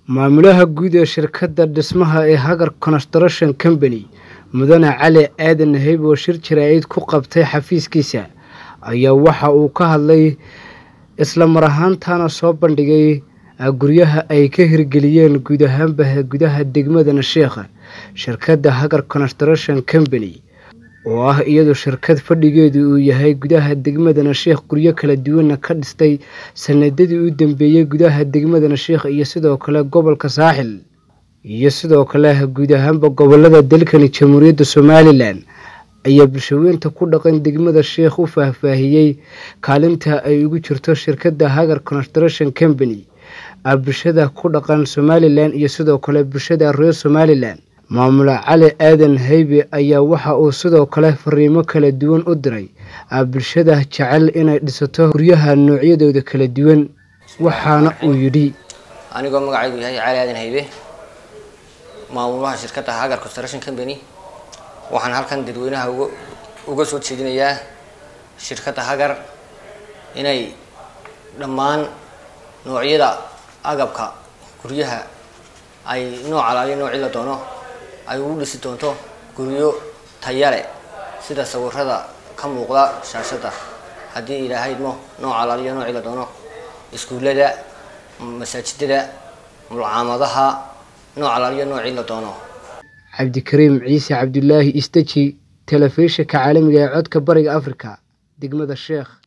maamulaha guud ee shirkadda dhismaha ee hagar construction company mudane cali aadan naheyb oo shir jaraa'id ku qabtay xafiiskiisa ayaa waxa uu ka hadlay isla mar ahaantana soo bandhigay guryaha ay ka hirgeliyeen guud ahaanba gudaha degmada nasheekha shirkadda hagar construction company oo ah iyadu shirkad fadhigeedu uu yahay gudaha degmada nasheekh guryo kala duwanna ka dhistay sanadadii u dambeeyey gudaha degmada nasheekh iyo sidoo kale gobolka saaxil iyo sidoo kale guud ahaanba gobolada dalkani jamhuuriyadda somalilan ayaa bulshaweynta ku dhaqan degmada sheekh u faahfaahiyey kaalinta ay ugu jirto shirkadda hagar construction company bulshada ku dhaqan somalilan iyo sidoo kale bulshada reer somalilan maamule cali aadan haybe ayaa waxa uu sidoo kale fariimo kala duwan u diray bulshada jecel inay dhisato guryaha noocyadooda kala duwan waxaana uu yidhi anigoo magacaygu yahay cali aadan haybe maamulaha shirkadda hagar construction company waxaan halkan dadweynaha uga uga soo jeedinayaa shirkadda hagar inay dhammaan noocyada agabka guryaha ay nooc alaaliya noocii la doono ay ugu dhisi doonto guryo tayale sida sawirada ka muuqda shaashadda haddii ilaahaymo nooc alaaliya noocii la doono iskuullada masaajidada mulcaamadaha nooc alaaliya noocii la doono cabdikariim ciise cabdulaahi istaji telefishinka caalamiga ee codka bariga afrika degmada sheekh